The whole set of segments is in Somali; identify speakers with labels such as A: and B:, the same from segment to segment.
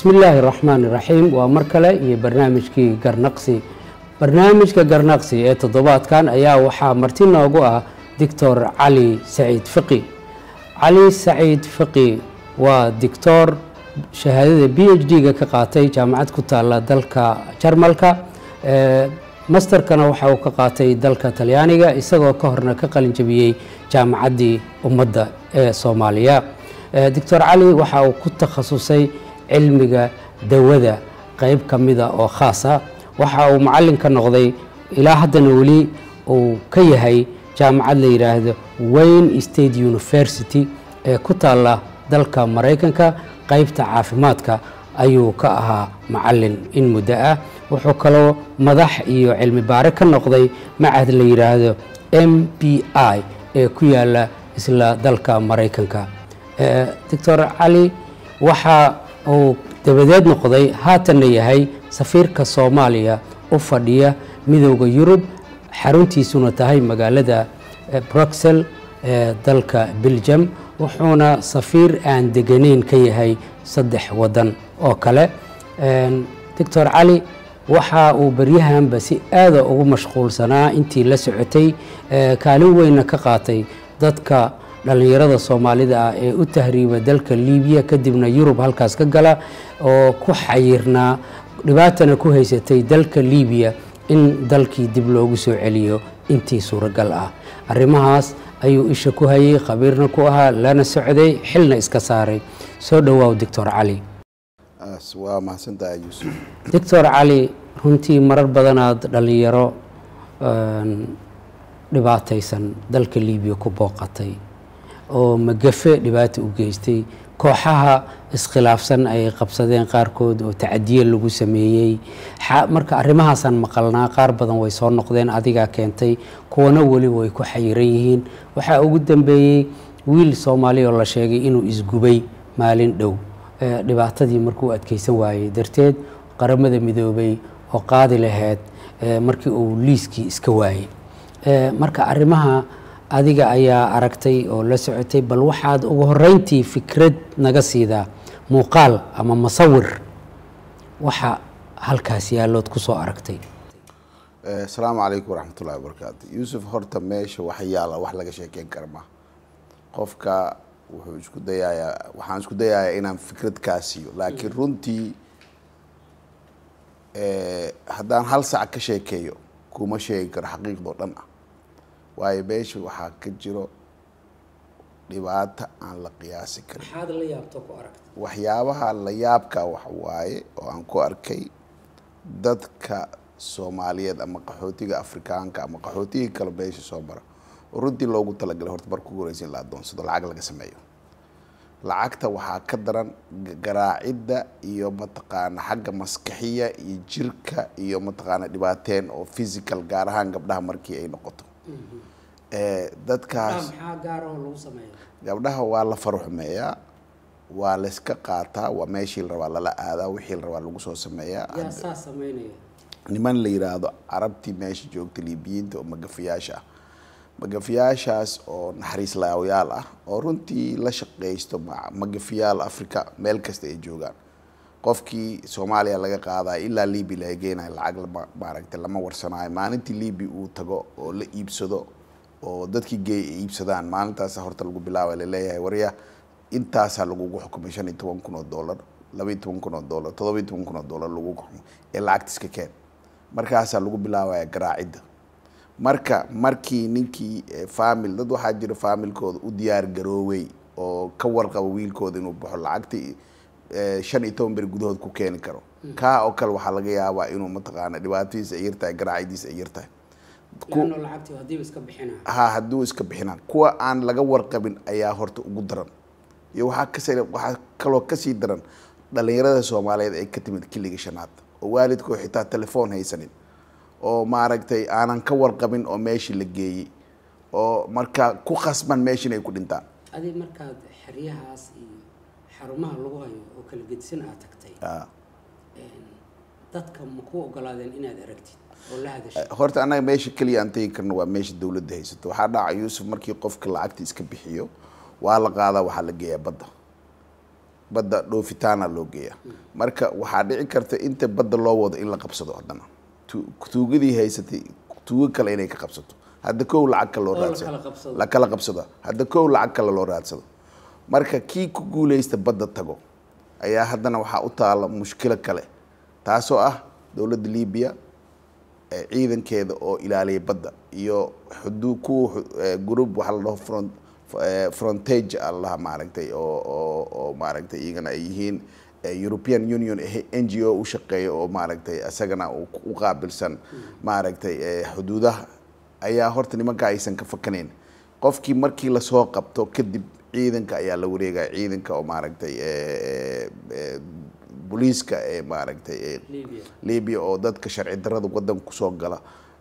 A: bismi illaahi raxmaan iraxiim waa mar kale iyo barnaamijkii garnaqsi barnaamijka garnaqsi ee toddobaadkan ayaa waxaa marti noogu ah doctor cali saciid fiqi cali saciid fiqi waa dictor shahaadada b h d-ga ka qaatay jaamacad ku taala dalka jarmalka masterkana waxa uu ka qaatay dalka talyaaniga isagoo ka horna ka qalin jabiyey jaamacaddii ummadda ee soomaaliya doctor cali waxa uu ku takhasusay cilmiga dawada qeyb ka mida oo khaas ah waxa uu macalin ka noqday ilaa haddana weli uu ka yahay jaamacad la yidhaahdo wayne state university ee ku taalla dalka maraykanka qeybta caafimaadka ayuu ka ahaa macalin in muddo ah wuxuu kaloo madax iyo cilmi baare ka noqday macahad la yidhaahdo m b i ee ku yaala isla dalka maraykanka doctor cali waxa uu dabadeed noqday haatanna yahay safiirka soomaaliya u fadhiya midooda yurub xaruntiisuna tahay magaalada bruxel ee dalka belgium wuxuuna safiir aan deganeyn ka yahay saddex wadan oo kale doctor cali waxa uu baryahanba si aada ugu mashquulsanaa intii la socotay kaalin weynna ka qaatay dadka dhallinyarada soomaalida ah ee u tahriiba dalka libiya kadibna yurub halkaas ka gala oo ku xayirnaa dhibaatana ku haysatay dalka libiya in dalkii dib loogu soo celiyo intii suuragal ah arrimahaas ayuu isha ku hayay khabiirna ku ahaa lana socday xilna iska saaray soo dhowaaw doctor cali
B: waa mahadsantahay yuusuf
A: doctor cali runtii marar badanaad dhallinyaro dhibaataysan dalka libiya ku booqatay oo magafe dhibaata u geystay kooxaha iskhilaafsan ay qabsadeen qaarkood oo tacadiye lagu sameeyey marka arrimahaasaan maqalnaa qaar badan way soo noqdeen adigaa keentay kuwana weli way ku xayiran yihiin waxaa ugu dambeeyey wiil soomaali oo la sheegay inuu isgubay maalin dhow dhibaatadii markuu adkeysan waayey darteed qaramada midoobay oo qaadi laheyd markii uu liiskii iska waayey marka arrimaha adiga ayaa aragtay oo la socotay bal waxaad ugu horeyntii fikrad naga siidaa muuqaal ama masawir waxa halkaas yaallood ku soo aragtay
B: asalaamu calaykum waraxmatullahi wabarakaatu yuusuf horta meesha wax yaala wax laga sheekeyn kara ma qofka wuxuu isku dayayaa waxaan isku dayayaa inaan fikrad kaa siiyo laakiin runtii haddaan hal sac ka sheekeeyo kuma sheegi karo xaqiiqdoo dhan ah waayo meesha waxaa ka jiro dhibaato aan la qiyaasi karin waxyaabaha la yaabka wax waaye oo aan ku arkay dadka soomaaliyeed ama qaxootiga afrikaanka ama qaxootigii kale meesha soo mara oo runtii loogu talagalay horta marka ugu horeysa in la adoonsado lacag laga sameeyo lacagta waxaa ka daran garaacidda iyo mataqaana xagga maskaxiya iyo jirka iyo mataqaana dhibaateen oo physical gaar ahaan gabdhaha markii ay noqoto dadkaas gabdhaha waa la faruxmeeyaa waa layska qaataa waa meeshii la rabaa lala aadaa wixii la rabaa lagu soo sameeyaa niman la yiraahdo carabtii meesha joogta liibiyiinta oo magafayaasha ah magafayaashaas oo naxariis laawayaal ah oo runtii la shaqeysto magafayaal africa meel kasta ay joogaan qofkii soomaaliya laga qaadayo ilaa libi laga geenayo lacag lama maaragtay lama warsanaayo maalintii libi uu tago oo la iibsado oo dadkii geey ay iibsadaan maalintaasa horta lagu bilaaba laleeyahay warya intaasaa lagugu xukumay shan iyo toban kun oo dollar laba iyo toban kun oo dollar todoba iyo toban kun oo dollar lagu xukumay ee lacagta iska keen markaasaa lagu bilaabaya garaacidda marka markii ninkii famil dad waxaa jira faamilkooda u diyaar garoowey oo ka warqaba wiilkooda inuu baxo lacagtii shan iyo toban beri gudahood ku keeni karo kaa oo kale waxaa laga yaabaa inuu mataqaana dhibaatadiisa ay yartahay garaacidiisa ay yartahay ha hadduu iska bixinaan kuwa aan laga warqabin ayaa horta ugu daran iyo waxaa kas waxaa kaloo kasii daran dhalinyarada soomaaliyeed ay ka timid kiliga shanaad oo waalidkoo xitaa telefoon haysanin oo maaragtay aanan ka warqabin oo meeshii la geeyey oo markaa ku khasban meesha inay ku dhintaan
A: adi markaad xeryahaas iyo xarumaha lagu hayo oo kala gedisan aad tagtay dadka ma ku ogolaadeen inaad aragtid oo la hadashid
B: horta annaga meesha keliya aan tegi karno waa meesha dawladda haysato waxaa dhaca yuusuf markii qofka lacagta iska bixiyo waa la qaadaa waxaa la geeyaa badda badda dhoofitaana loo geeya marka waxaa dhici karta inta badda loo wado in la qabsado haddana tuugadii haysatay tuugo kale inay ka qabsato hadda kow lacag kale loo raadsado la kala qabsado hadda kow lacag kale loo raadsado marka kii ku guuleysta badda tago ayaa haddana waxaa u taala mushkilo kale taasoo ah dowladda libiya ciidankeeda oo ilaaliya badda iyo xuduu kuwa group waxaa la dhaho front frontage allaha maaragtay oo oo oo maaragtay iyagana ay yihiin european union n g o u shaqeeya oo maaragtay isagana u qaabilsan maaragtay xuduudaha ayaa horta nimanka aysan ka fakanayn qofkii markii lasoo qabto kadib ciidanka ayaa la wareegaya ciidanka oo maaragtay booliiska ee maaragtay libya oo dadka sharci darada wadanka kusoo gala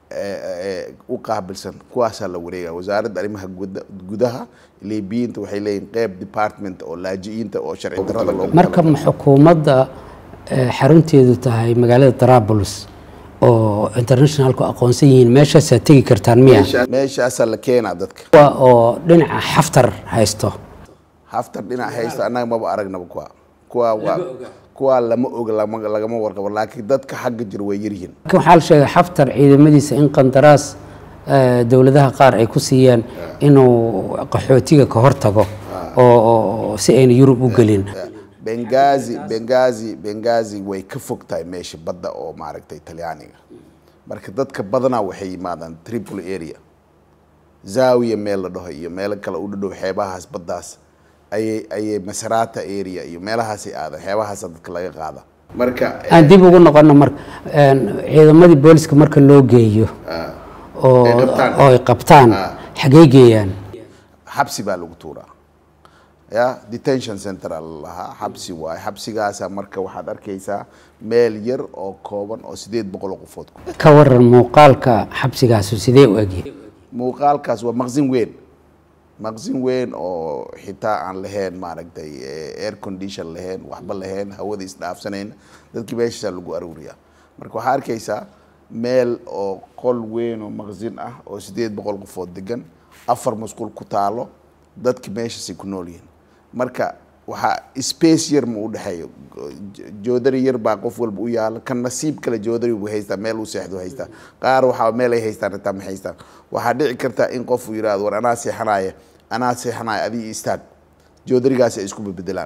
B: u qaabilsan kuwaasaa la wareegaya wasaaradda arrimaha gudaha libiyiinta waxay leeyihin qeyb department oo laaji-iinta oo sharci darada loo
A: marka ma xukuumadda xarunteedu tahay magaalada darabulus oo internationalku aqoonsan yihiin meeshaasaa tegi kartaan miya
B: meeshaasaa la keenaa dadka
A: kuwa oo dhinaca xaftar haysto
B: haftar dhinac haysta annaga maba aragnaba kuwa kuwa waa kuwa lama oga lama lagama warqabo laakiin dadka xagga jira way yaryihiin
A: waxaa la sheegay xaftar ciidamadiisa in qandaraas dowladaha qaar ay ku siiyeen inuu qaxootiga ka hortago oo si ayna yurub u gelin
B: bengazi bengazi bengazi way ka fog tahay meesha badda oo maaragtay talyaaniga marka dadka badanaa waxay yimaadaan tripoli area zawiya meel la dhaho iyo meelo kale u dhadhow xeebahaas baddaas ayay ayay masarata area iyo meelahaasay aadan xeebahaasa dadka laga qaada marka
A: aan dib ugu noqono marka ciidamadii booliska marka loo geeyo oo oo ay qabtaan xagee geeyaan
B: xabsi baa lagu tuuraa ya detention center lahaa xabsi waaye xabsigaasa marka waxaad arkaysaa meel yar oo kooban oo sideed boqol oo qofood
A: ka waran muuqaalka xabsigaasu sidee u egyahay
B: muuqaalkaas waa maqsin weyn maqsin weyn oo xitaa aan lahayn maaragtay air condition lahayn waxba lahayn hawada isdhaafsanayn dadkii meeshaasaa lagu aruuriyaa marka waxaa arkaysaa meel oo qol weyn oo maqsin ah oo sideed boqol qofood degan afar masquul ku taalo dadki meeshaasay ku nool yihiin marka waxaa space yar ma u dhexeeyo joodari yar baa qof walba u yaala kan nasiib kale joodari buu haystaa meel uu seexdu haystaa qaar waxaa meel ay haystaan xitaa ma haystaan waxaa dhici karta in qof uu yidhahdo war anaa seexanaya anaa seexanaya adii istaag joodarigaasi ay isku bebedelaan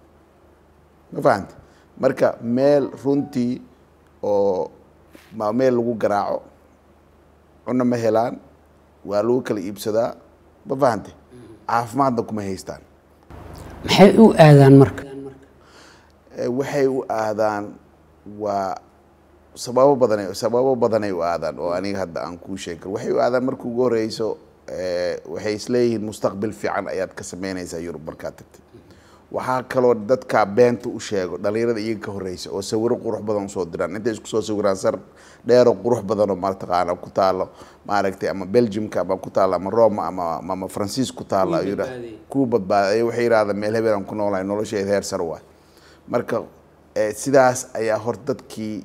B: ma fahamti marka meel runtii oo ma meel lagu garaaco cunno ma helaan waa lagu kala iibsadaa ma fahamti caafimaadna kuma haystaan
A: maxay u aadaan marka
B: waxay u aadaan waa sababo badan sababo badanay u aadaan oo aniga hadda aan kuu sheegi karo waxay u aadaan marka ugu horeyso waxay isleeyihiin mustaqbil fiican ayaad ka sameynaysaa yurub markaad tagtid waxaa kaloo dadka beenta u sheego dhalinyarada iyaga ka horeysa oo sawiro qurux badan usoo diraan intay isku soo sawiraan sar dheeroo qurux badanoo mataqaana ku taalo maaragtay ama belgiumka ama ku taalo ama roma ama ama faransiis ku taalo kuu badbaaday waxay yidhahdaan meel hebel aan ku noolahay nolosheeda heer sar waay marka sidaas ayaa hor dadkii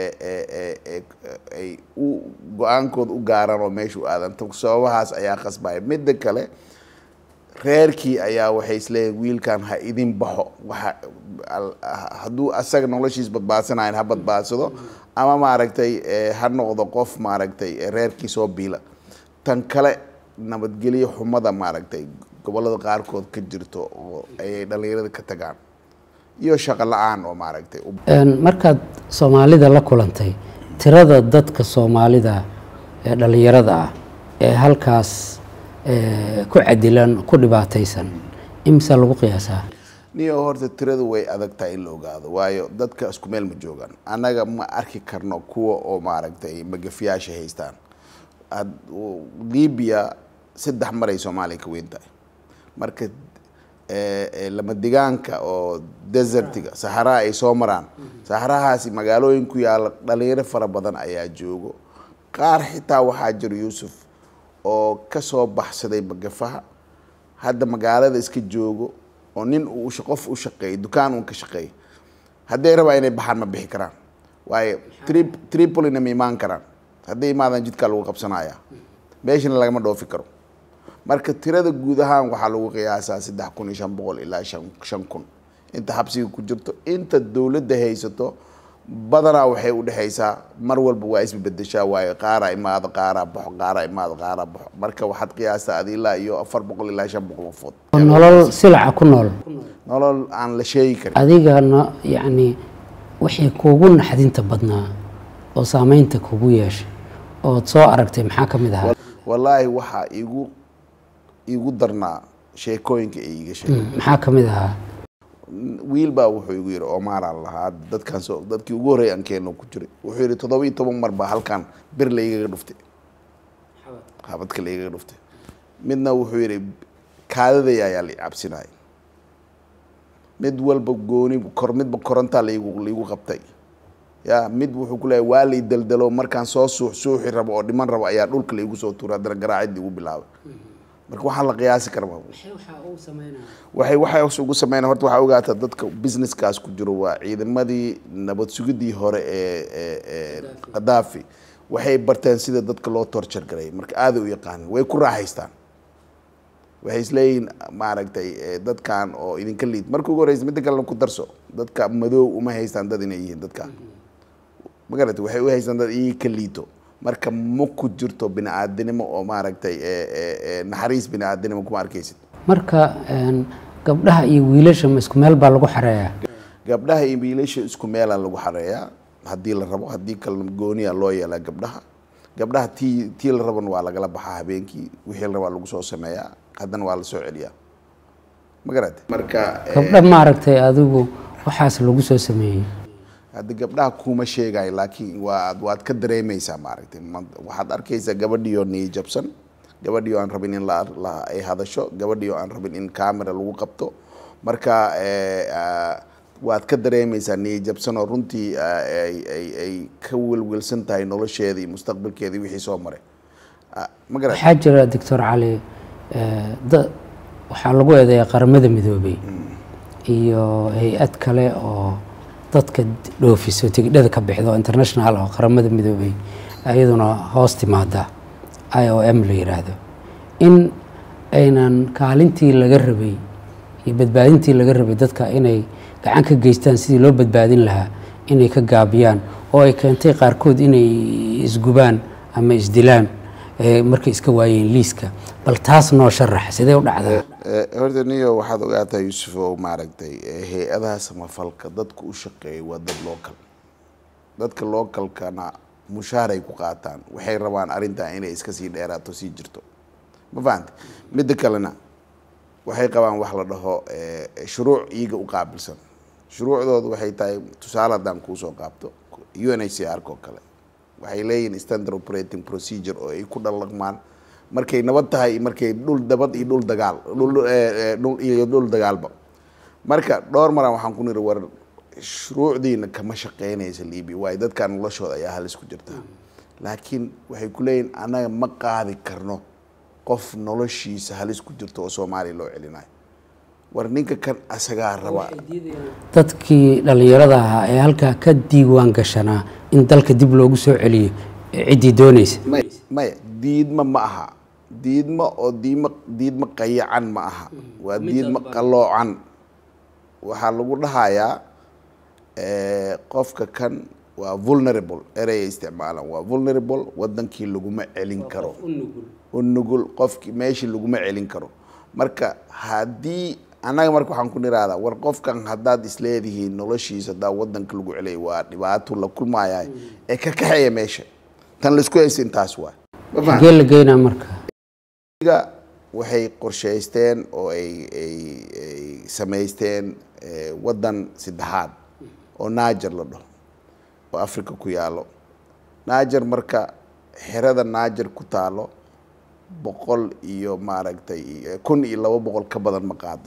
B: ay u go-aankooda u gaaraan oo meesha u aadan sababahaas ayaa qasbaya midda kale reerkii ayaa waxay isleeyihin wiilkan ha idin baxo waa hadduu asaga noloshiis badbaadsanayn ha badbaadsado ama maaragtay ha noqdo qof maaragtay reerkii soo biila tan kale nabadgelyo xumada maaragtay gobolada qaarkood ka jirto oo ayay dhalinyarada ka tagaan iyo shaqo la-aan oo maaragtay
A: markaad soomaalida la kulantay tirada dadka soomaalida ee dhalinyarada ah ee halkaas ku cadilan ku dhibaataysan imisa lagu qiyaasaa
B: niyo horta tiradu way adag tahay in la ogaado waayo dadka isku meel ma joogaan annaga ma arki karno kuwa oo maaragtay magafiyaasha haystaan libiya saddex maray soomaaliya ka weyn tahay marka lama digaanka oo desertiga saxaraha ay soo maraan saxarahaasi magaalooyin ku yaalla dhalinyaro fara badan ayaa joogo qaar xitaa waxaa jiro yuusuf oo kasoo baxsaday magafaha hadda magaalada iska joogo oo nin uu qof u shaqeeyo dukaan uun ka shaqeeya hadday rabaa inay baxaan ma bixi karaan waayo tri tripolina ma imaan karaan hadday imaadaan jidkaa lagu qabsanaya meeshana lagama dhoofi karo marka tirada guud ahaan waxaa lagu qiyaasaa saddex kun iyo shan boqol ilaa shan shan kun inta xabsiga ku jirto inta dowladda haysato badanaa waxay u dhexaysaa mar walba waa isbedeshaa waayo qaaraa imaado qaaraa baxo qaaraa imaado qaaraa baxo marka waxaad qiyaastaa adi ilaa iyo afar boqol ilaa shan boqol qofood
A: nolol silaca ku nool
B: nolol aan la sheegi karin
A: adigana yacni wixii kuugu naxdinta badnaa oo saameynta kugu yeeshay ood soo aragtay maxaa ka mid ahaa
B: wallaahi waxaa igu igu darnaa sheekooyinka ay iga sheegay
A: maxaa ka mid ahaa
B: wiil baa wuxuu igu yidhi omaaraan lahaa dadkaan soo dadkii ugu horreey aan keeno ku jiray wuxuu yidhi toddoba iyo toban mar baa halkan bir laygaga dhuftay xabadka laygaga dhuftay midna wuxuu yidhi kaadaday ayaa la cabsinaya mid walba gooni kor midba korontaa laygu laygu qabtay ya mid wuxuu ku leeyahay waa lay daldalo markaan soo suux suuxi rabo oo dhiman rabo ayaa dhulka laygu soo tuura haddana garaacidii ugu bilaabay marka waxaan la qiyaasi kara ma waxay waxay ugu sameynaa horta waxaa ogaataa dadka businesskaas ku jiro waa ciidamadii nabad sugidii hore ee ee qadaafi waxay barteen sida dadka loo torture garay marka aaday u yaqaanin way ku raaxaystaan waxay isleeyihiin maaragtay dadkan oo idinka liid marka ugu horeysa midda kalena ku darso dadka madow uma haystaan dad inay yihiin dadka ma garatay waxay u haystaan dad iyay ka liito marka ma ku jirto bini aadinimo oo maaragtay naxariis bini aadinimo kuma arkaysid
A: marka gabdhaha iyo wiilasha ma isku meel baa lagu xareeyaa
B: gabdhaha iyo wiilasha isku meelaa lagu xareeyaa haddii la rabo haddii kalena gooniya loo yeelaa gabdhaha gabdhaha tii tii la rabana waa lagala baxaa habeenkii wixii la rabaa lagu soo sameeyaa haddana waa la soo celiyaa ma garatay marka
A: gabdha maaragtay adigu waxaas lagu soo sameeyey
B: hadda gabdhaha kuma sheegayo laakiin waad waad ka dareemaysaa maaragtay waxaad arkaysaa gabadhiyo niyi jabsan gabadhiyo aan rabin in la ay hadasho gabadhiyo aan rabin in camera lagu qabto marka waad ka dareemaysaa niyi jabsan oo runtii ay ay ay ka welwelsan tahay nolosheeda iyo mustaqbalkeeda wixii soo maray ma garat
A: waxaa jira doctor cali da waxaa lagu eedeeyaa qaramada midoobay iyo hay-ad kale oo dadka dhoofiso tigidhada ka bixda oo international oo qaramada midoobay iyaduna hoos timaada i o m la yiraahdo in aynan kaalintii laga rabay iyo badbaadintii laga rabay dadka inay gacan ka geystaan sidii loo badbaadin lahaa inay ka gaabiyaan oo ay keentay qaarkood inay isgubaan ama isdilaan markay iska waayeen liiska bal taas noo sharax sidee u dhacdaa
B: horta niyo waxaad ogaataa yuusuf oo maaragtay hay-adaha samafalka dadka u shaqeeya waa dad local dadka localkana mushaaray ku qaataan waxay rabaan arrintan inay iska sii dheeraato sii jirto ma fahanta midda kalena waxay qabaan wax la dhaho shuruuc iyaga u qaabilsan shuruucdooda waxay tahay tusaale haddaan kuusoo qaabto u n h c r ko kale waxay leeyihin standard operating procedure oo ay ku dhalaqmaan markay nabad tahay markay dhul dabad iyo dhul dagaal dhul iyo dhul dagaalba marka dhowr maraan waxaan ku niri war shuruucdiina kama shaqeynaysa libiya waayo dadkan noloshooda ayaa halis ku jirta laakiin waxay ku leeyihin annaga ma qaadi karno qof noloshiisa halis ku jirto oo soomaaliya loo celinayo war ninka kan asagaa raba
A: dadkii dhallinyarada ahaa ee halkaa ka diiwaan gashanaa in dalka dib loogu soo celiyo ciddii doonaysa
B: may maya diidma ma aha diidma oo diidma diidma qayacan ma aha waa diidma qaloocan waxaa lagu dhahayaa qofka kan waa vulnerable ereyay isticmaalaan waa vulnerable wadankii laguma celin karo unugul qofki meeshii laguma celin karo marka haddii annaga marka waxaan ku niraahdaa war qofkan haddaad isleedihiin noloshiisa haddaa wadanka lagu celiyay waa dhibaato la kulmaayahay ee ka kaxeeya meesha tan laisku haysta intaas waa
A: xagee la geynaa marka
B: waxay qorshaysteen oo ay ay ay samaysteen waddan saddexaad oo naajer la dhaho oo africa ku yaalo naajer marka xerada naajer ku taalo boqol iyo maaragtay kun iyo laba boqol ka badan ma qaado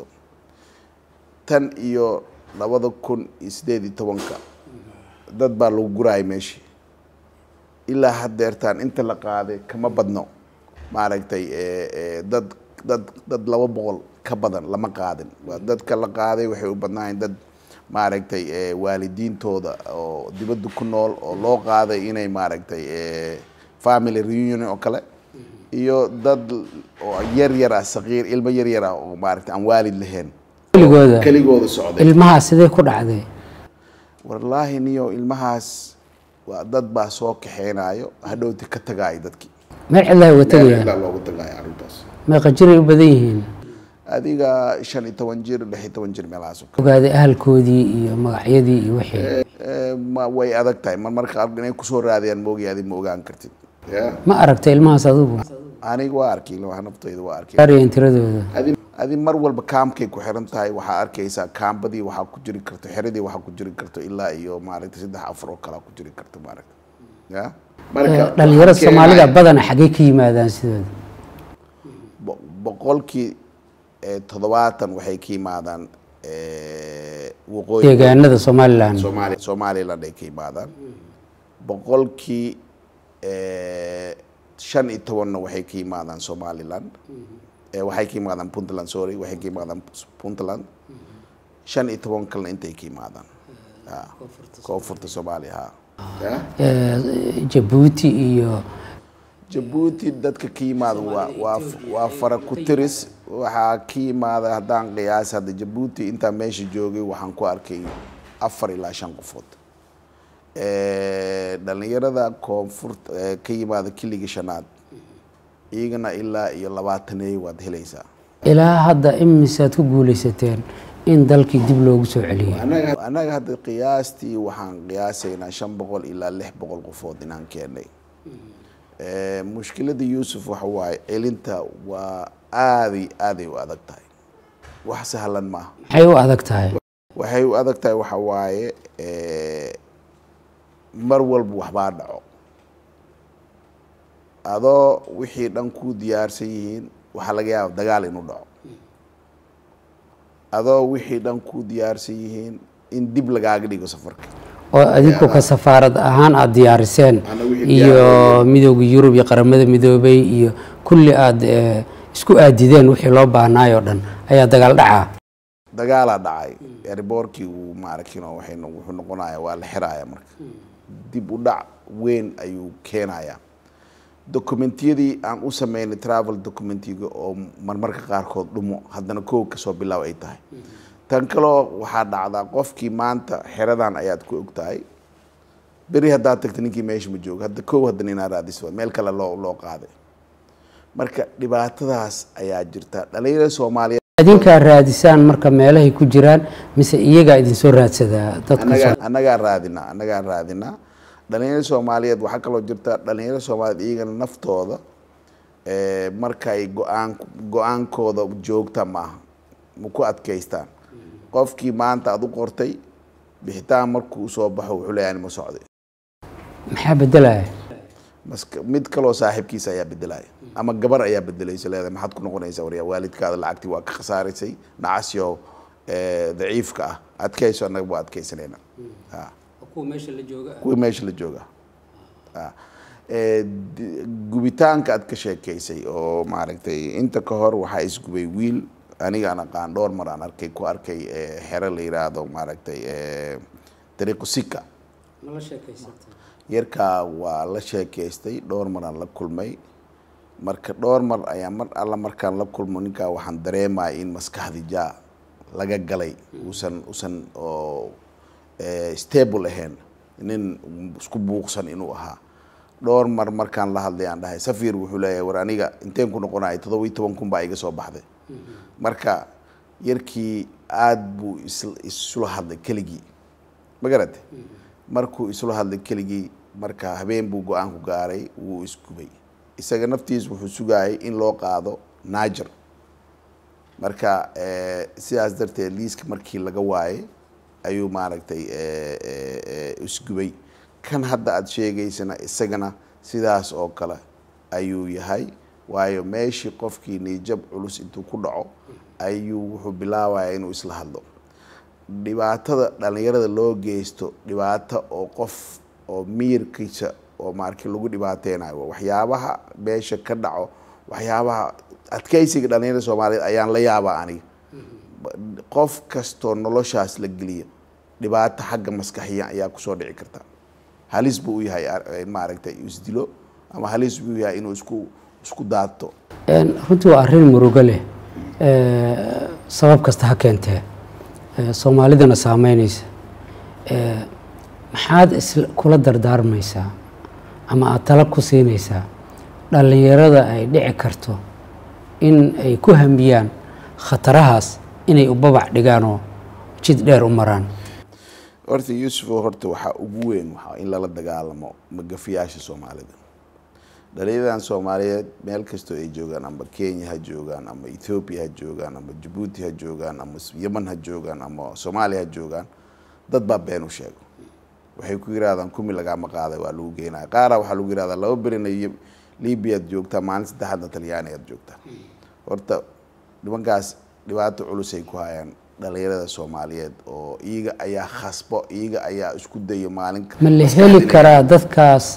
B: tan iyo labada kun iyo siddeed iyo tobanka dad baa lagu guraaya meeshii ilaa haddeertaan inta la qaaday kama badno maaragtay dad dad dad laba boqol ka badan lama qaadin waa dadka la qaaday waxay u badnaayeen dad maaragtay waalidiintooda oo dibadda ku nool oo loo qaaday inay maaragtay family reunion oo kale iyo dad oo yar yar ah saqiir ilmo yar yar ah oo maaragtay aan waalid lahayn
A: keligooda
B: keligooda socday
A: ilmaha sidee ku dhacday
B: wallaahi niyo ilmahaas waa dad baa soo kaxeynayo hadhowti ka tagaayo dadkii
A: meel cidlaha uga
B: meel
A: tegayaan
B: cidlaa loogu tagaayo carruurtaas
A: meeqa jiray u badan yihiin
B: adiga shan iyo toban jir lix iyo toban jir meelahaas oo kale.
A: ogaaday ahalkoodii iyo magacyadii iyo wixii
B: Eh, ma way adag tahay mar marka qaar inay kusoo raadiyaan moogi adi ma ogaan kartid Ya.
A: ma aragtay ilmahaas adigu
B: aniga waa arkay ilmaha naftayda waa arkay
A: gaarayeen tiradooda
B: adi adi mar walba kaamkay ku xiran tahay waxaa arkaysaa kaambadii waxaa ku jiri karto xeradii waxaa ku jiri karto ilaa iyo maaragtay saddex afar oo kalaa ku jiri karto maaragta ya
A: Eh, dhalinyarada
B: waxaa
A: soomaalida
B: keenaya
A: badana xaggee ka yimaadaan sidooda
B: bo- boqolkii eh, toddobaatan waxay ka yimaadaan eh, waqooyi
A: deegaanada somalilan
B: Soomaali Somaliland ay ka yimaadaan boqolkii eh, shan iyo tobanna waxay ka yimaadaan Somaliland Eh, waxay ka yimaadaan Puntland sorry waxay ka yimaadaan Puntland shan iyo toban kalena intay ka yimaadaan Ha, koonfurta Soomaaliya ha Ya.
A: Eh, jabuuti iyo
B: jabuuti dadka ka yimaada waa waa waa fara ku tiris waxaa ka yimaada haddaan qiyaas hadda jabuuti intaa meesha joogay waxaan ku arkay afar ilaa shan qofood Eh, dhalinyarada koonfurta eh, ka yimaada kiliga shanaad iyagana ilaa iyo labaataneey waad helaysaa
A: ilaa hadda imisaad ku guuleysateen in dalkii dib loogu soo celiyay
B: anaga anaga hadda qiyaastii waxaan qiyaasaynaa shan boqol ilaa lix boqol qofood inaan keenay Eh, mushkilada yuusuf waxa waaye celinta waa aaday aaday u adag tahay wax sahlan maaha
A: maxay u adag tahay
B: waxay u adag tahay waxa waaye eh, mar walba waxbaa dhaco adoo wixii dhan ku diyaarsan yihiin waxaa laga yaaba dagaal inuu dhaco adoo wixii dhan ku diyaarsan yihiin in dib lagaaga dhigo safarka
A: oo adinku ka safaarad ahaan aada diyaariseen
B: Ana wixii
A: iyo
B: diyaariyey.
A: midooda yurub iyo qaramada midoobay iyo kulli aada eh, isku aadideen wixii loo baahnaayoo dhan ayaa dagaal dhacaa
B: dagaalaa dhacay erboorkii uu maarakino waxay no- wuxuu noqonaya waa la xiraaya marka dib u dhac weyn ayuu keenayaa dokumentiyadii aan u sameynay travel documentiga oo marmarka qaarkood dhumo haddana kow kasoo bilaaw ay tahay tan kaloo waxaa dhacdaa qofkii maanta xeradan ayaad ku ogtahay beri haddaad tagta ninkii meesha ma joogo hadda kow haddana inaa raadiso meel kale loo loo qaaday marka dhibaatadaas ayaa jirta dhalinyarada soomaaliyeed
A: adinkaa raadisaan marka meelahay ku jiraan mise iyagaa idinsoo raadsadaa dadka
B: annagaa
A: soo-
B: annagaa raadinaa annagaa raadinaa dhalinyarada soomaaliyeed waxaa kaloo jirta dhalinyarada soomaaliyeed iyagana naftooda eh, markay go-aan go-aankooda joogta maaha ma ku adkaystaan qofkii maanta aad u qortay bixitaan markuu usoo baxo wuxuu leeyahay ma socday
A: maxaa bedelaya
B: maska mid kaloo saaxiibkiisa ayaa bedelaya ama gabar ayaa bedelaysa leedahay maxaad ku noqonaysaa waryaa waalidkaada lacagtii waa ka khasaaraysay nacasyo eh, daciifka ah adkayso annaga waa adkaysanayna ha kuwii meesha la jooga Ah. Eh, di- gubitaanka aad ka sheekeysay oo maaragtay inta ka hor waxaa isgubay wiil aniga aan aqaan dhowr mar aan arkay ku arkay eh, xero la yiraahdo maaragtay eh, dariiqu sika yarkaa waa la sheekeystay dhowr mar aan la kulmay marka dhowr mar ayaa mar alla markaan la kulmo ninkaa waxaan dareemaya in maskaxdi jaa laga galay uusan usan oo eh, stable ahayn nin isku buuqsan inuu ahaa dhowr mar markaan la hadlay aan dhahay safir wuxuu leeyahay war aniga inteen ku noqonaya toddoba iyo toban kun baa iga soo baxday marka yarkii aada buu is- isula hadlay keligii ma garate markuu isula hadlay keligii marka habeen buu go-aan ku gaaray wuu isgubay isaga naftiis wuxuu sugayay in loo qaado naajer marka eh, sidaas darteed liiska markii laga waayay ayuu maaragtay eh, eh, eh, isgubay kan hadda aada sheegaysana isagana sidaas oo kale ayuu yahay waayo meeshii qofkii niijab culus intuu ku dhaco ayuu wuxuu bilaabaya inuu isla hadlo dhibaatada dhalinyarada loo geysto dhibaato oo qof oo miyirkiisa oo maarki lagu dhibaateynayo waa waxyaabaha meesha ka dhaco waxyaabaha adkeysiga dhalinyarada soomaaliyeed ayaan la yaabaa aniga qof kastoo noloshaas la geliyo dhibaato xagga maskaxiya ayaa kusoo dhici karta halis buu u yahay ar- maaragtay isdilo ama halis buu u yahay inuu isku isku daato
A: Een, runtii waa arrin murugo leh Eh, sabab kasta ha keentee soomaalidana saameyneysa maxaad is kula dardaarmaysaa ama aada tala ku siinaysaa dhallinyarada ay dhici karto in ay ku hambiyaan khatarahaas inay u babac dhigaanoo jid dheer u maraan
B: horta yuusufo horta waxaa ugu weyn waxaa in lala dagaalamo magafiyaasha soomaalida dhalinyaradan soomaaliyeed meel kastoo ay joogaan ama kenya ha joogaan ama ethoobiya ha joogaan ama jabuuti ha joogaan ama yeman ha joogaan ama soomaaliya ha joogaan dad baa been u sheego waxay ku yirahdaan kumi lagaama qaaday waa lagu geenaya qaara waxaa lagu yirahdaa laba berina libiyaad joogtaa maalin saddexaadna talyaani aad joogtaa horta nimankaas dhibaato culus ay ku hayaan dhalinyarada soomaaliyeed oo iyaga ayaa khasbo iyaga ayaa isku dayo maalin
A: ma la heli karaa dadkaas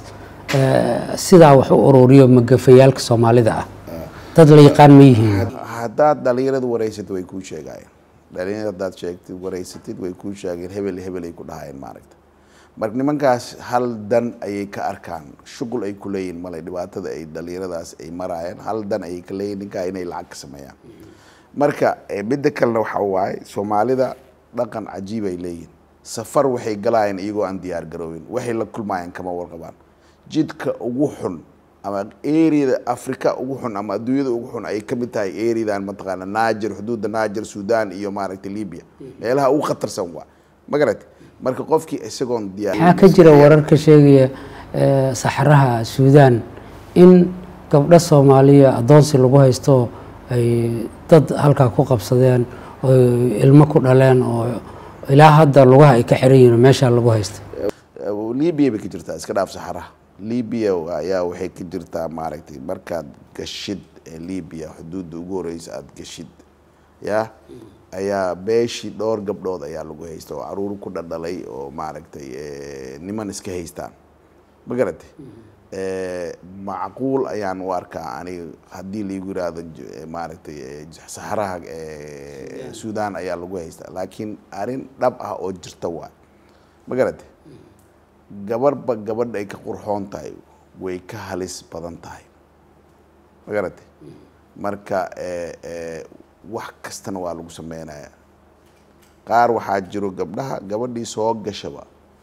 A: sidaa wax u ururiyo magafayaalka soomaalida ah dad la yaqaan ma yihiin
B: haddaad dhalinyarada wareysatid way kuu sheegayeen dhalinyarada haddaad sheegtid wareysatid way kuu sheegeen hebel hebel ay ku dhahayeen maaragta marka nimankaas hal dan ayay ka arkaan shuqul ay ku leeyihin male dhibaatada ay dhalinyaradaas ay maraayeen hal dan ayay ka leeyihin ninkaa inay lacag ka sameeyaan marka midda kalena waxa waaye soomaalida dhaqan cajiib ay leeyihin safar waxay galaayeen iyagoo aan diyaar garoobin waxay la kulmaayeen kama warqabaan jidka ugu xun ama eriyada africa ugu xun ama adduunyada ugu xun ay kamid tahay eriyadan mataqaana naajer xuduudda naajer sudan iyo maaragtay libya meelaha ugu khatarsan waa magarati marka qofkii isagoon diyaar
A: maxaa ka jira warar ka sheegaya saxaraha suudan in gabdho soomaaliya addoonsi lagu haysto ay dad halkaa ku qabsadeen oo ilmo ku dhaleen oo ilaa hadda lugaha ay ka xiran yihiin meeshaa lagu haysta
B: libya bay ka jirtaa iska dhaaf saxaraha libya ayaa waxay ka jirtaa maaragtay markaad gashid libya xuduudda ugu horeysa aada gashid ya ayaa beeshii dhowr gabdhood ayaa lagu haysta oo caruur ku dhadhalay oo maaragtay niman iska haystaan ma garatay macquul ayaan u arkaa aniga haddii laigu yiraahdo maaragtay saxaraha sudan ayaa lagu haystaa laakiin arrin dhab ah oo jirta waay ma garatay gabarhba gabadha ay ka qurxoon tahay way ka halis badan tahay ma garatay marka wax kastana waa lagu sameynaya qaar waxaa jiro gabdhaha gabadhii soo gashaba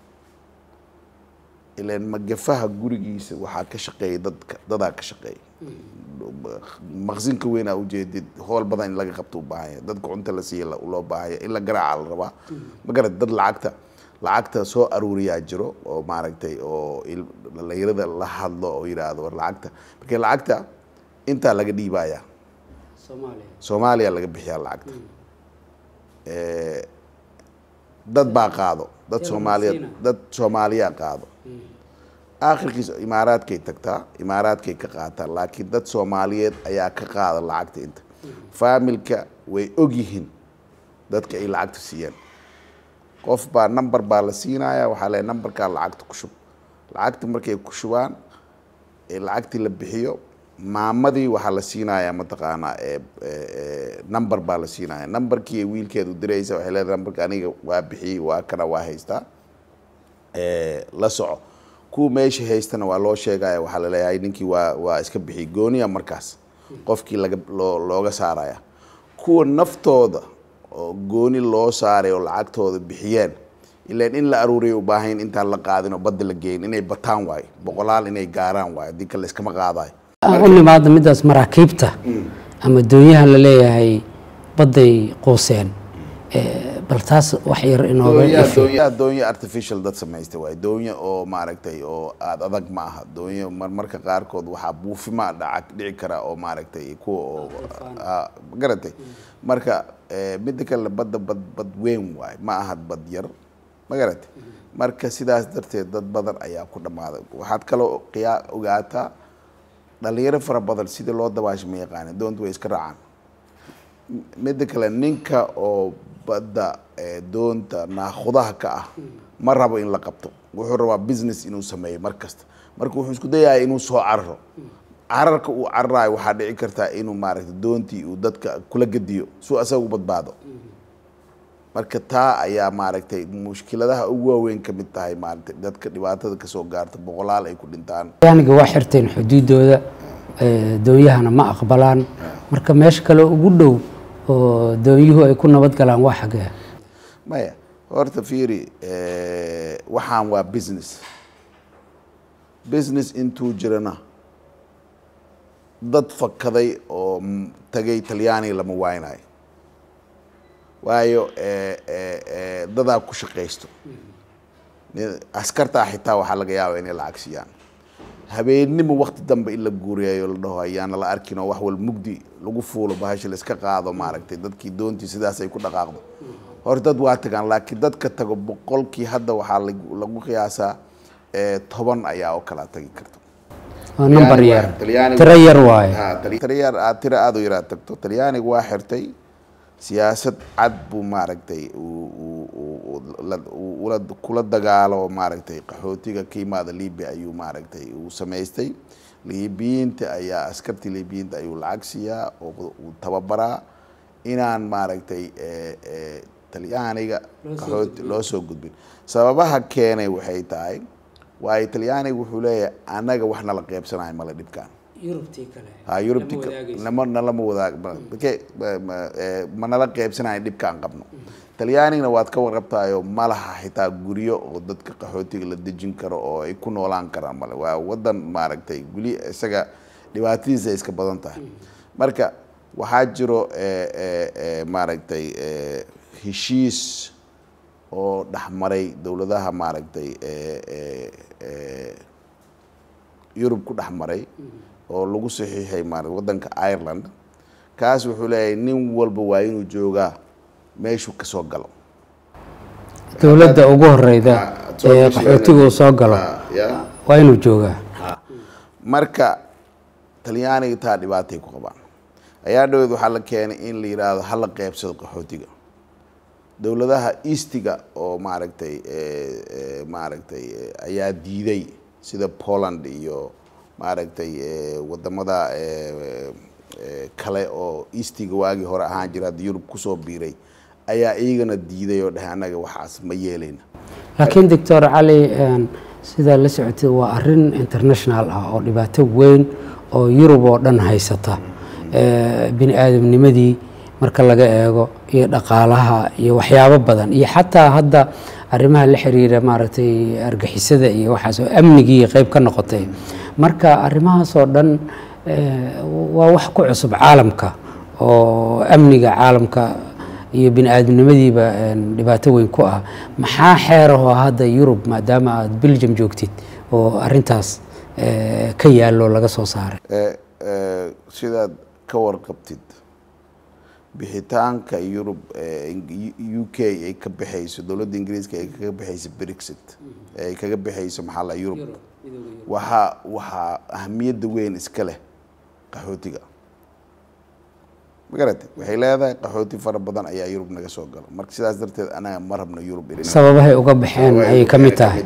B: ilan magafaha gurigiisa waxaa ka shaqeeya dadka dadaa ka shaqeeya maqsinka weynaa ujeedid hool badan in laga qabto u baahanya dadka cunta la siiya loo baahanya in la garaaca la rabaa ma garat dad lacagta lacagta soo aruuriyaa jiro oo maaragtay oo dhalinyarada la hadlo oo yidhaahdo war lacagta marka lacagta intaa laga dhiibaya soomaaliya laga bixiyaa lacagta dad baa qaado dad soomaaliyeed dad soomaaliyaa qaado aakhirkiis imaaraadkay tagtaa imaaraadkay ka qaataan laakiin dad soomaaliyeed ayaa ka qaada lacagta inta faamilka way ogyihiin dadka ay lacagta siiyeen qof baa number baa la siinaya waxaa le numberkaa lacagta ku shub lacagta markay ku shubaan ee lacagtii la bixiyo maamadii waxaa la siinayaa mataqaanaa number baa la siinaya numberkii wiilkeedu diraysa waxay leedahay numberka aniga waa bixiyey waa kana waa haystaa la soco kuwa meesha haystana waa loo sheegaya waxaa laleeyahay ninkii waa waa iska bixiyey gooniya markaas qofkii laga loo looga saaraya kuwa naftooda oo gooni loo saaray oo lacagtooda bixiyeen ilaan in la aruuriya u baahayn intaan la qaadin oo badda la geyn inay bataan waayo boqolaal inay gaaraan waayo haddii kale iskama qaadayo
A: aan u nimaadna midaas maraakiibta ama doonyahan la leeyahay badday quuseen bal taas wax yar inooga
B: doonya artificial dad samaystay waay doonya oo maaragtay oo aada adag ma aha doonya marmarka qaarkood waxaa buufima dhaca dhici kara oo maaragtay kuwa oo garatay marka midda kale badda bad bad weyn waay ma aha bad yar ma garatay marka sidaas darteed dad badan ayaa ku dhammaaday waxaad kaloo qiyaa ogaataa dhalinyaro fara badan sidii loo dabaasho ma yaqaanin doonta way iska raacaan midda kale ninka oo badda doonta naakudaha ka ah ma rabo in la qabto wuxuu rabaa business inuu sameeyo mar kasta marka wuxuu isku dayaya inuu soo cararo cararka uu cararayo waxaa dhici kartaa inuu maaragta doontii uu dadka kula gediyo suu asaga u badbaado marka taa ayaa maaragtay mushkiladaha ugu waaweyn ka mid tahay maaragtay dadka dhibaatada kasoo gaarta boqolaal ay ku dhintaan
A: yaaniga waa xirteen xuduudooda doonyahana ma aqbalaan marka meesha kale ugu dhow oo doonyuhu ay ku nabad galaan waa xagee
B: maya horta fiiri waxaan waa business business intuu jirana dad fakaday oo tagay talyaaniga lama waaynayo waayo dadaa ku shaqaysto askartaa xitaa waxaa laga yaaba inay lacag siiyaan habeennimo wakti dambe in la guuriyayo la dhaho ayaana la arkin oo wax wal mugdi lagu fuulo bahasha la iska qaado maaragtay dadkii doontii sidaas ay ku dhaqaaqdo hor dad waa tagaan laakiin dadka tago boqolkii hadda waxaa lagu qiyaasaa toban ayaa oo kala tagi karta
A: waa number yar tiro yar waaye
B: tiro yar aad tiro aada u yaraa tagto talyaaniga waa xirtay siyaasad cad buu maaragtay kula dagaalo maaragtay qaxootiga ka yimaada libia ayuu maaragtay uu samaystay libiyiinta ayaa askartii libiyiinta ayuu lacag siiyaa oo uu tababaraa inaan maaragtay talyaaniga qaxooti loo soo gudbin sababaha keenay waxay tahay waayo talyaaniga wuxuu leeyahay annaga wax nala qeybsanayo male dhibkaan ha yurubti nama nalama wadaag ma nala qeybsanayo dhibkaan qabno talyaanigna waad ka warqabtaayoo malaha xitaa guryo oo dadka qaxootiga la dejin karo oo ay ku noolaan karaan male waa wadan maaragtay weli isaga dhibaatadiisa ay iska badan tahay marka waxaa jiro maaragtay heshiis oo dhexmaray dowladaha maaragtay yurub ku dhex maray oo lagu saxiixay maarata waddanka ireland kaas wuxuu leeyahay nin walba waa inuu joogaa meeshuu ka soo galo
A: dowladda ugu horeyda ee qaxootiga uu soo galo waa inuu joogaa
B: marka talyaaniga taa dhibaatay ku qabaan ayaa dhaweed waxaa la keenay in la yidhaahdo hala qeybsado qaxootiga dowladaha eastiga oo maaragtay maaragtay ayaa diiday sida poland iyo maaragtay wadamada kale oo eastiga waagii hore ahaan jira hadda yurub kusoo biiray ayaa iyagana diiday oo dheh annaga waxaas ma yeelayna
A: laakiin doctor cali sidaa la socotay waa arin international ah oo dhibaato weyn oo yurub oo dhan haysata bini aadamnimadii marka laga eego iyo dhaqaalaha iyo waxyaabo badan iyo xataa hadda arrimaha la xiriira maaragtay argixisada iyo waxaas oo amnigii qayb ka noqotay marka arrimahaas oo dhan waa wax ku cusub caalamka oo amniga caalamka iyo bini aadamnimadiiba dhibaato weyn ku ah maxaa xeerahoo hadda yurub maadaama aad belgium joogtid oo arintaas ka yaallo laga soo saaray
B: sidaad ka warqabtid bixitaanka yurub u k ay ka baxayso dowladda ingiriiska ay kaga baxayso brexit ay kaga baxayso maxaa la yurub waxaa waxaa ahamiyadda weyn iska leh qaxootiga magarate waxay leedahay qaxooti fara badan ayaa yurub naga soo galo marka sidaas darteed anaga ma rabno yurub
A: sababahay uga baxeen ayay ka mid tahay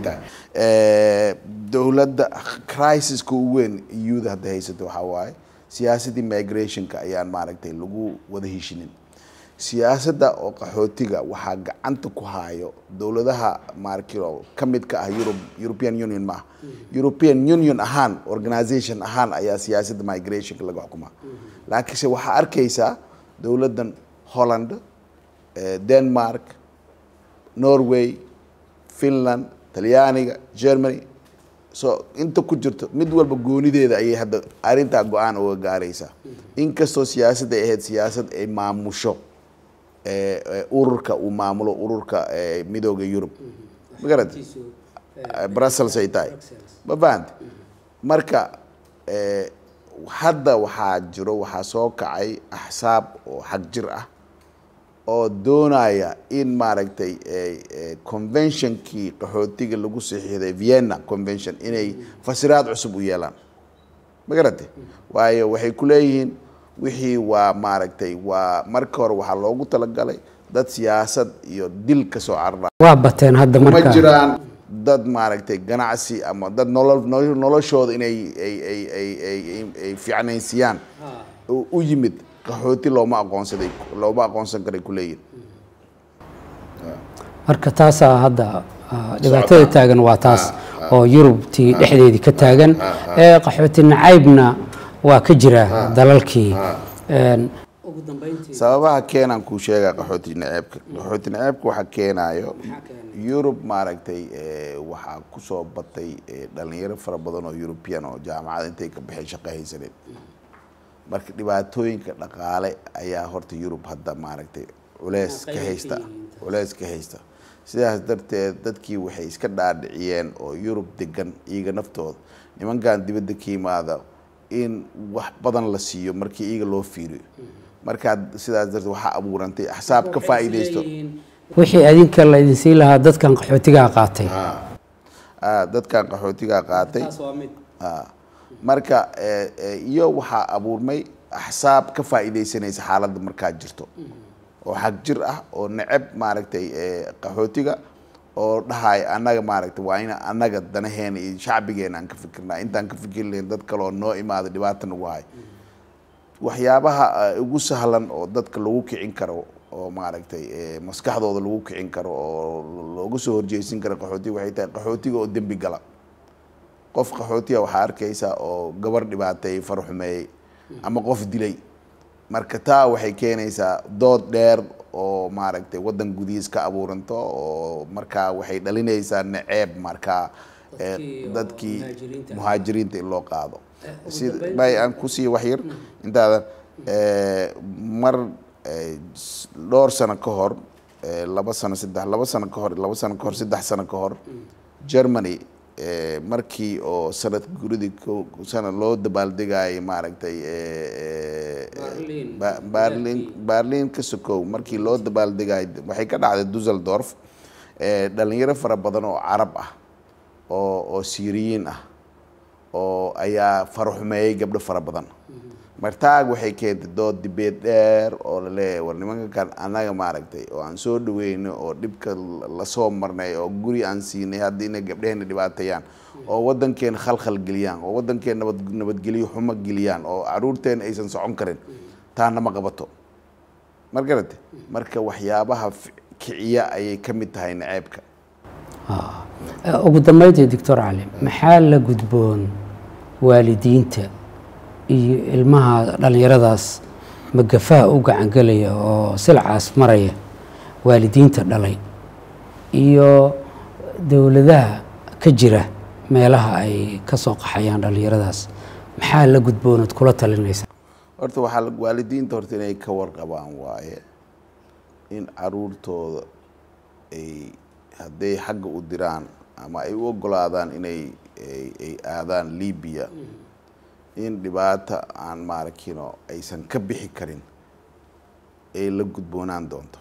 B: dowladda crisiska ugu weyn euda hadda haysato waxaa waaye siyaasaddii migrationka ayaan maaragtay lagu wada heshinin siyaasadda oo qaxootiga waxaa gacanta ku haayo dowladaha maarkio ka mid ka ah yurub european union maaha european union ahaan organization ahaan ayaa siyaasadda migrationka laga xukumaa laakiinse waxaa arkaysaa dowladdan holland denmark norway finland talyaaniga germany so inta ku jirto mid walba goonideeda ayay hadda arrintaa go-aan uga gaaraysaa inkastoo siyaasadda ay ahayd siyaasad ay maamusho ururka uu maamulo ururka midooda yurub magarad brussels ay tahay ma fahamte marka hadda waxaa jiro waxaa soo kacay axsaab oo xag jir ah oo doonaya in maaragtay conventionkii qaxootiga lagu saxiixday vienna convention inay fasiraad cusub u yeelaan ma garate waayo waxay ku leeyihiin wixii waa maaragtay waa marka hore waxaa loogu talagalay dad siyaasad iyo dil ka soo carara
A: waa bateen hadda
B: ma
A: marka
B: jiraan dad maaragtay ganacsi ama dad nolol nolo- noloshooda inay ay ay ay ay ay fiicnaysiyaan u u yimid qaxooti looma aqoonsaday looma aqoonsan karay kuleeyihin
A: marka taasaa hadda ah, dhibaatada taagan waa taas oo yurubtii dhexdeedii ka taagan ee qaxooti nacaybna waa ka jira dalalkii Een,
B: sababaha keenaan kuu sheegaa qaxooti naceebka qaxooti naceebka waxaa keenaayo yurub maaragtay waxaa kusoo batay dhalinyaro fara badan oo european oo jaamacada intay ka baxeen shaqo haysaneed marka dhibaatooyinka dhaqaale ayaa horta yurub hadda maaragtay culeys ka haysta culeys ka haysta sidaas darteed dadkii waxay iska dhaadhiciyeen oo yurub degan iyaga naftooda nimankan dibadda ka yimaada in wax badan la siiyo markii iyaga loo fiiriyo markaa sidaas darteed waxaa abuurantay axsaab ka faa'iidaysto
A: wixii adinka la idin siin lahaa dadkan qaxootigaa qaatay
B: dadkan qaxootigaa qaatay marka iyo waxaa abuurmay axsaab ka faa'iidaysanaysa xaaladda markaa jirto oo xag jir ah oo neceb maaragtay qaxootiga oo dhahay annaga maaragtay waa in annaga danaheena iyo shacbigeena aan ka fikirnaa intaan ka fikir lahayn dad kale oo noo imaada dhibaata nagu hay waxyaabaha ugu sahlan oo dadka lagu kicin karo oo maaragtay maskaxdooda lagu kicin karo oo looga soo horjeysin karo qaxootiga waxay tahay qaxootiga oo dembi gala qof qaxootiga waxaa arkaysaa oo gabar dhibaateeyey farxumeeyey ama qof dilay marka taa waxay keenaysaa dood dheer oo maaragtay waddan gudihiis ka abuuranto oo markaa waxay dhalinaysaa naceeb markaa dadkii muhaajiriinta in loo qaado si may aan kusii waxyar intaadan mar dhowr sano ka hor laba sano saddex laba sano ka hor laba sano ka hor saddex sano ka hor germany markii oo sanad guridii sanad loo dabaaldegayay maaragtay barlin barlin ka sokow markii loo dabaaldegayay waxay ka dhacday dusseldorf dhalinyaro fara badan oo carab ah oo oo syriyiin ah oo ayaa faraxumeeyey gabdho fara badan martaag waxay keentay dood dibeed dheer oo laleeyahay war nimanka kan annaga maaragtay oo aan soo dhaweyno oo dhibka lasoo marnay oo guri aan siinay hadda inay gabdheheena dhibaateeyaan oo waddankeena khalkhal geliyaan oo waddankeena nabad nabadgelyo xumo geliyaan oo caruurteena aysan socon karin taana ma qabato mar garate marka waxyaabaha kiciya ayay ka mid tahay naceebka
A: ugu dambeyntii doctor cali maxaa la gudboon waalidiinta iyo ilmaha dhallinyaradaas magafaha u gacangelaya oo silcaas maraya waalidiinta dhalay iyo dowladaha ka jira meelaha ay ka soo qaxayaan dhallinyaradaas maxaa la gudboonaad kula talinaysa
B: horta waxaa waalidiinta horta inay ka warqabaan waaye in caruurtooda ay hadday xagga u diraan ama ay u ogolaadaan inay ay aadaan libiya in dhibaata aan maarakino aysan ka bixi karin ay la gudboonaan doonto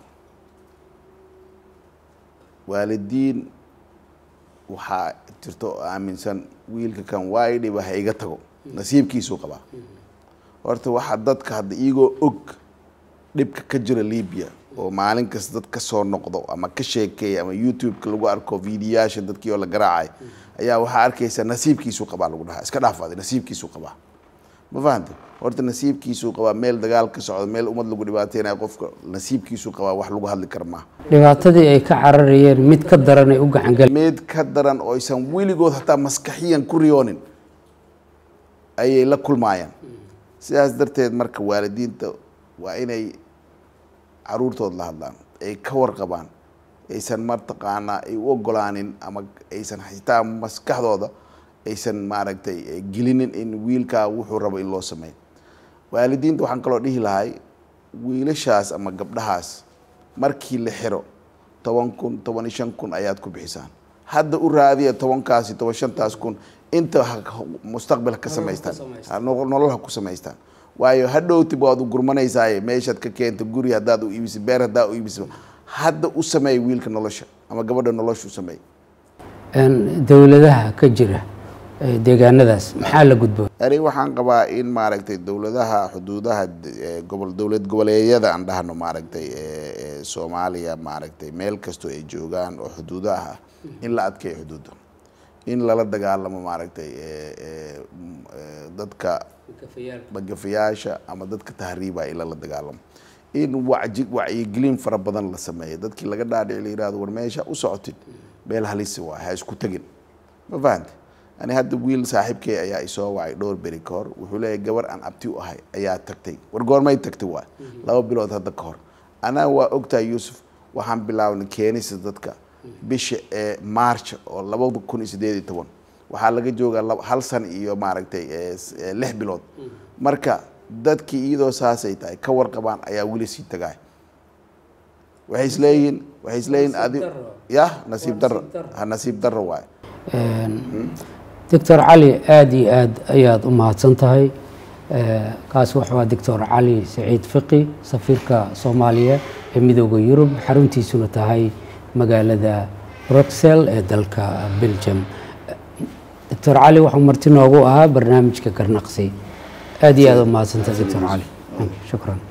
B: waalidiin waxaa jirto oo aaminsan wiilka kan waa i dhiba ha iga tago nasiibkiisuu qabaa horta waxaa dadka hadda iyagoo og dhibka ka jira libiya oo maalin kasta dad ka soo noqdo ama ka sheekeeya ama youtube-ka lagu arko videoyaasha dadkii oo la garaacay ayaa waxaa arkaysa nasiibkiisuu qabaa lagu dhahaa iska dhaafaaday nasiibkiisuu qabaa ma fahante horta nasiibkiisuu qabaa meel dagaal ka socdo meel ummad lagu dhibaateynayo qofka nasiibkiisuu qabaa wax lagu hadli kara maaha
A: dhibaatadii ay ka cararayeen mid ka daran ay u gacangal
B: mid ka daran oo aysan weligood hataa maskaxiyan ku riyoonin ayay la kulmaayaan sidaas darteed marka waalidiinta waa inay caruurtood la hadlaan ay ka warqabaan aysan mataqaanaa ay u ogolaanin ama aysan xitaa maskaxdooda aysan maaragtay gelinin in wiilkaa wuxuu rabo in loo sameeyo waalidiinta waxaan kaloo dhihi lahay wiilashaas ama gabdhahaas markii la xiro toban kun toban iyo shan kun ayaad ku bixisaan hadda u raadiya tobankaasi toban shantaas kun inta mustaqbal ka samaystaan nolol ha ku samaystaan waayo hadhowtib waad u gurmanaysaaye meeshaad ka keenta guri haddaad u iibisa beer haddaa u iibisa hadda u sameey wiilka nolosha ama gabadha nolosha u sameey
A: dowladaha ka jira deegaanadaas maxaa la gudboon
B: ani waxaan qabaa in maaragtay dowladaha xuduudaha gobol dowlad goboleedyada aan dhahno maaragtay soomaaliya maaragtay meel kastoo ay joogaan oo xuduudaha ah in la adkeeyo xuduudda in lala dagaalamo maaragtay dadka magafayaasha ama dadka tahriiba in lala dagaalamo in waji wacyigelin fara badan la sameeyo dadkii laga dhaadhici la yihahdo war meesha u socotid meel halisi waay ha isku tegin ma fahante ani hadda wiil saaxiibkey ayaa isoo wacay dhowr beri ka hor wuxuu leeyahay gabar aan abti u ahay ayaa tagtay war goormay tagtay waay laba bilood hadda ka hor anaa waa ogtahay yuusuf waxaan bilaabnay keenisa dadka bisha ee march oo labada kun iyo sideed iyo toban waxaa laga joogaa hal san iyo maaragtay lix bilood marka dadkii iyadoo saasay tahay ka warqabaan ayaa weli sii tagaay waxay isleeyihiin waxay isleeyihiin adi yah nasiib darro ha nasiib darro waaye
A: doctor cali aada iyo aad ayaad u mahadsan tahay kaas wuxuu doctor cali saciid fiqi safiirka soomaaliya ee midooda yurub xaruntiisuna tahay magaalada bruxel ee dalka belgium doctor cali waxuu marti noogu ahaa barnaamijka garnaqsi aada iyo aad u mahadsantahay doctor cali shukran